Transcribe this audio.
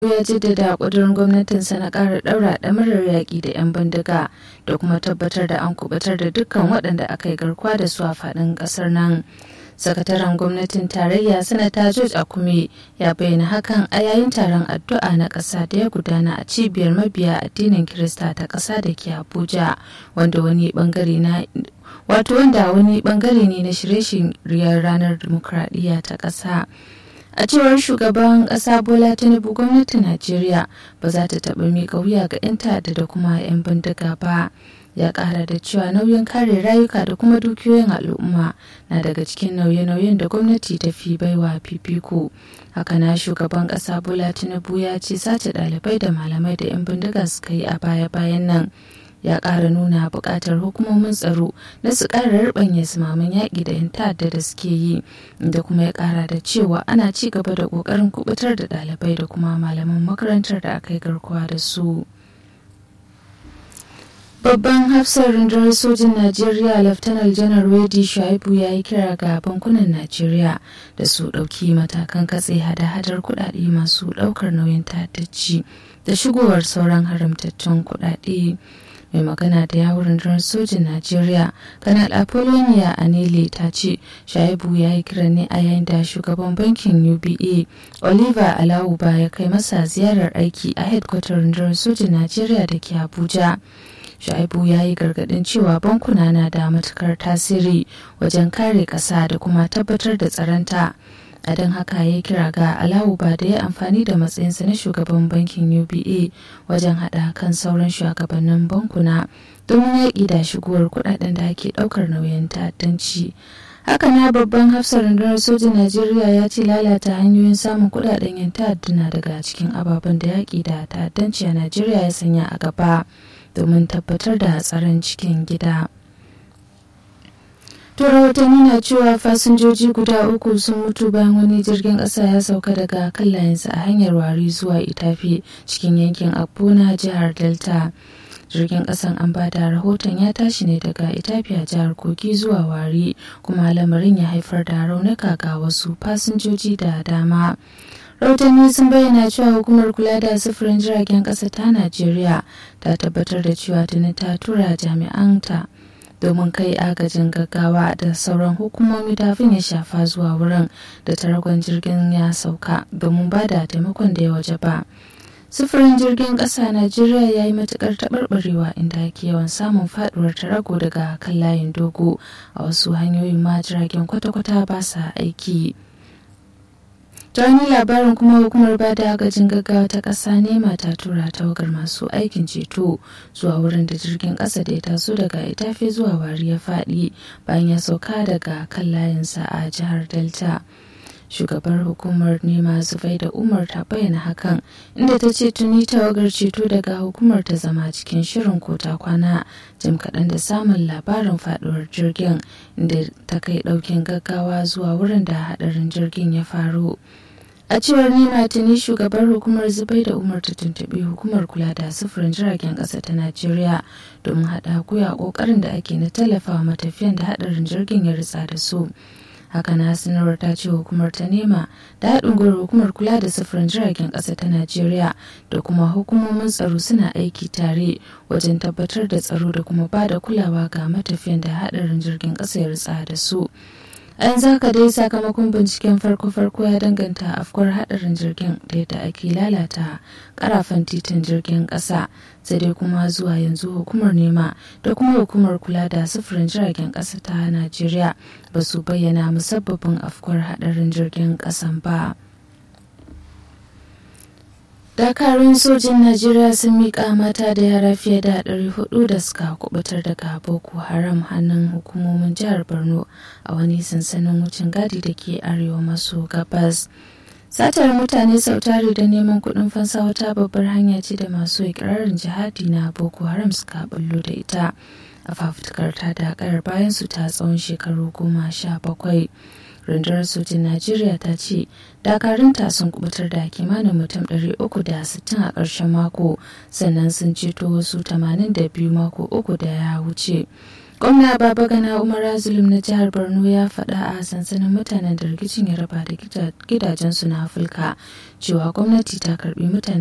ya jaddada ƙudurin gwamnatinsa na ƙara ɗaura ɗamarar yaƙi da 'yan bindiga da kuma tabbatar da an kubutar da dukkan waɗanda aka yi garkuwa da su a faɗin ƙasar nan. sakataren gwamnatin tarayya sanata george akume ya bayyana hakan a yayin taron addu'a na ƙasa da ya gudana a cibiyar mabiya addinin kirista ta ƙasa da ke abuja wanda wani bangare na wato wanda wani bangare ne na shirye-shiryen ranar dimokuraɗiyya ta ƙasa a cewar shugaban ƙasa bola tinubu gwamnatin najeriya ba za ta taɓa miƙa wuya ga 'yan ta'adda da kuma 'yan bindiga ba ya kara da cewa nauyin kare rayuka da kuma dukiyoyin al'umma na daga cikin nauye-nauyen da gwamnati ta fi baiwa fifiko haka na shugaban kasa bola tinubu ya ce sace ɗalibai da malamai da 'yan bindiga suka yi a baya-bayan nan ya ƙara nuna buƙatar hukumomin tsaro na su ƙara ribanya sumaman yaƙi da 'yan ta'adda da suke yi da kuma ya ƙara da cewa ana ci gaba da ƙoƙarin kubutar da ɗalibai da kuma malaman makarantar da aka yi garkuwa da su. Babban hafsar rundunar sojin Najeriya Laftanar Janar Wedi Shuaibu ya yi kira ga bankunan Najeriya da su ɗauki matakan katse hada-hadar kuɗaɗe masu ɗaukar nauyin ta'addaci da shigowar sauran haramtattun kuɗaɗe. mai magana da yawon rundunar sojin Najeriya, Kanal Apollonia Anele ta ce Shaibu ya yi kira ne a yayin da shugaban bankin UBA Oliver Alawuba ya kai masa ziyarar aiki a hedkwatar rundunar sojin Najeriya da ke Abuja. Shaibu ya yi gargadin cewa bankuna na da matukar tasiri wajen kare ƙasa da kuma tabbatar da tsaronta. a don haka ya kira ga alawu ba da ya amfani da matsayinsa na shugaban bankin uba wajen hada kan sauran shugabannin bankuna domin yaƙi da shigowar kudaden da ake ɗaukar nauyin ta'addanci haka na babban hafsar rundunar sojin najeriya ya ce lalata hanyoyin samun kudaden yan ta'adda na daga cikin ababen da yaƙi da ta'addanci a najeriya ya sanya a gaba domin tabbatar da tsaron cikin gida. To rahotanni na cewa fasinjoji guda uku sun mutu bayan wani jirgin ƙasa ya sauka daga kan layinsa a hanyar wari zuwa itafi cikin yankin na jihar delta jirgin ƙasan an ba da rahoton ya tashi ne daga itafi a jihar kogi zuwa wari kuma lamarin ya haifar da raunuka ga wasu fasinjoji da dama rahotanni sun bayyana cewa hukumar kula da sufurin jiragen ƙasa ta najeriya ta tabbatar da cewa tuni ta tura jami'anta domin kai agajin gaggawa da sauran hukumomi kafin ya shafa zuwa wurin da taragon jirgin ya sauka domin ba da taimakon da ya waje ba. sufurin jirgin ƙasa najeriya ya yi matuƙar taɓarɓarewa inda ake yawan samun faɗuwar tarago daga kan layin dogo a wasu hanyoyin ma jiragen kwata-kwata ba sa aiki. ta wani labarin kuma hukumar ba da agajin gaggawa ta ƙasa nema ta tura tawagar masu aikin ceto zuwa wurin da jirgin ƙasa da ya taso daga itafe zuwa wari ya faɗi bayan ya sauka daga kan layinsa a jihar delta shugabar hukumar nema zufai da umar ta bayyana hakan inda ta ce tuni tawagar ceto daga hukumar ta zama cikin shirin kota kwana jim kaɗan da samun labarin faɗuwar jirgin inda ta kai ɗaukin gaggawa zuwa wurin da haɗarin jirgin ya faru a cewar nema tuni shugabar hukumar zubai da umar ta tuntuɓi hukumar kula da sufurin jiragen ƙasa ta najeriya domin haɗa guya ƙoƙarin da ake na tallafawa matafiyan da haɗarin jirgin ya ritsa da su haka na sanarwar ta ce hukumar ta nema da haɗin gwiwar hukumar kula da sufurin jiragen ƙasa ta najeriya da kuma hukumomin tsaro suna aiki tare wajen tabbatar da tsaro da kuma ba da kulawa ga matafiyan da haɗarin jirgin ƙasa ya ritsa da su an zaka dai sakamakon binciken farko-farko ya danganta afkuwar hadarin jirgin da yadda ake lalata karafan titin jirgin kasa sai dai kuma zuwa yanzu hukumar nema da kuma hukumar kula da sufurin jiragen kasa ta najeriya ba su bayyana musabbabin afkuwar hadarin jirgin kasan ba. dakarun sojin najeriya sun miƙa mata da yara fiye da 400 da suka kubutar daga boko haram hannun hukumomin jihar borno a wani sansanin wucin gadi da ke arewa maso gabas satar mutane sautari da neman kuɗin fansa wata babbar hanya ce da masu ikirarin jihadi na boko haram suka bullo da ita a fafutukar ta da bayan su ta tsawon shekaru goma sha bakwai rundunar sojin najeriya ta ce dakarunta sun kubutar da kimanin mutum 360 a ƙarshen mako sannan sun ceto wasu 82 mako uku da ya wuce gwamna babagana umar zulum na jihar borno ya faɗa a sansanin mutanen da rikicin ya raba da gidajensu na afirka cewa gwamnati ta karbi mutane